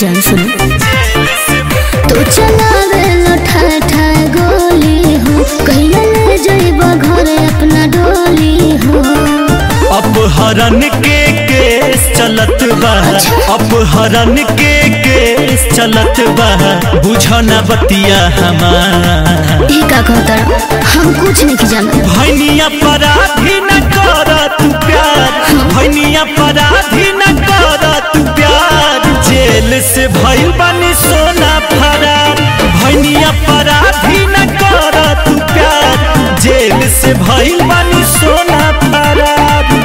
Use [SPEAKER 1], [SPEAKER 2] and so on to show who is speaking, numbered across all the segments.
[SPEAKER 1] जान सुनो तो चलावे लठा ठा गोली हो कहिया ले जइब घर अपना डोली हो
[SPEAKER 2] अपहरण के केस चलत बा अपहरण के केस चलत बा बुझना बतिया हमार
[SPEAKER 1] ई का कहता हम कुछ नहीं जानत
[SPEAKER 2] भैनिया पराधी न कर तू प्यार भैनिया पराधी न कर तू प्यार जेल से भइल बनी सोना फरार भैनिया पराधी न कर तू प्यार जेल से भइल बनी सोना फरार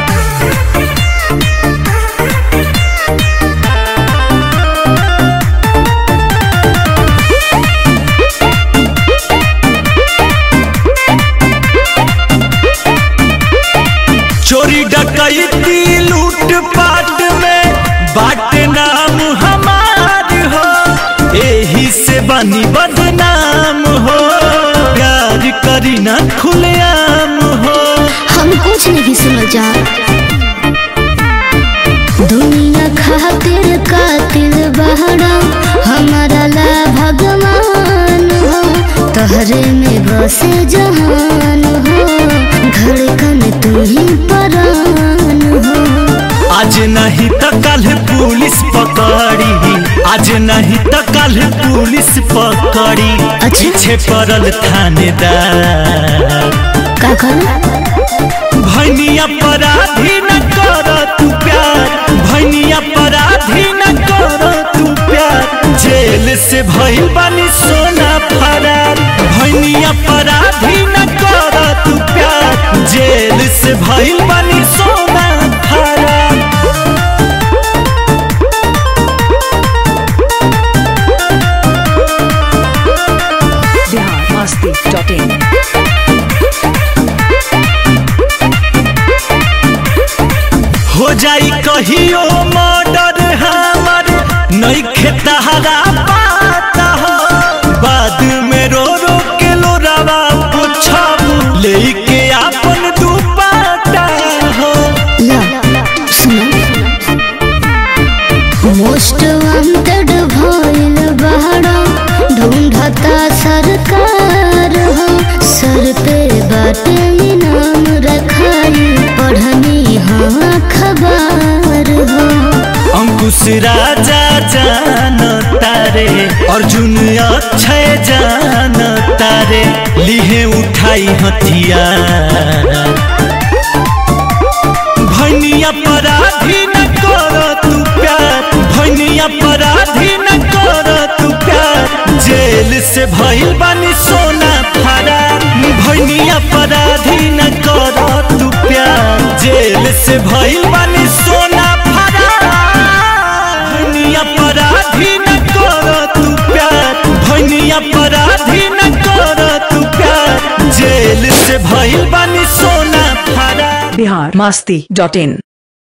[SPEAKER 2] चोरी डकैती लूट पाट में बाट नाम हमार हो एही से बनी बदनाम हो प्यार करी ना खुलेआम हो
[SPEAKER 1] हम कुछ नहीं सुनल जा दुनिया खातिर कातिल बहरा हमारा ला भगवान हो तहरे में बसे जहान हो धड़कन तू ही परान हो
[SPEAKER 2] आज नहीं तो कल पुलिस पकड़ी आज नहीं तो कल पुलिस पकड़ी
[SPEAKER 1] अच्छा।
[SPEAKER 2] पीछे पड़ल थानेदार
[SPEAKER 1] का कहला
[SPEAKER 2] भैनिया पराधी न कर तू प्यार भैनिया पराधी न कर तू प्यार जेल से भइल बानी सोना फरार भैनिया पराधी न कर तू प्यार जेल से भइल बानी सोना फरार
[SPEAKER 3] biharmasti.in
[SPEAKER 2] हो जाई कहियो मर्डर हमर नहीं खेतहरा पाता हो बाद में रो रो के लोरावा पूछब लेके आपन दुपाटा हो
[SPEAKER 1] ला सुना मोस्ट वांटेड भइल बहरा ढूंढता सरकार हो सर पे बाटे इनाम रखाई पढ़नी हाँ खबर हो
[SPEAKER 2] अंकुश राजा जान तारे अर्जुन अक्षय जान तारे लिहे उठाई हथियार भैनिया पराधी न कर तू प्यार भैनिया पराधी न कर तू प्यार जेल से भइल बानी सोना फरार भैनिया पराधी न कर तू प्यार जेल से भइल बानी सोना फरार भैनिया पराधी न कर तू प्यार भैनिया पराधी न कर तू प्यार जेल से भइल बानी सोना फरार
[SPEAKER 3] biharmasti.in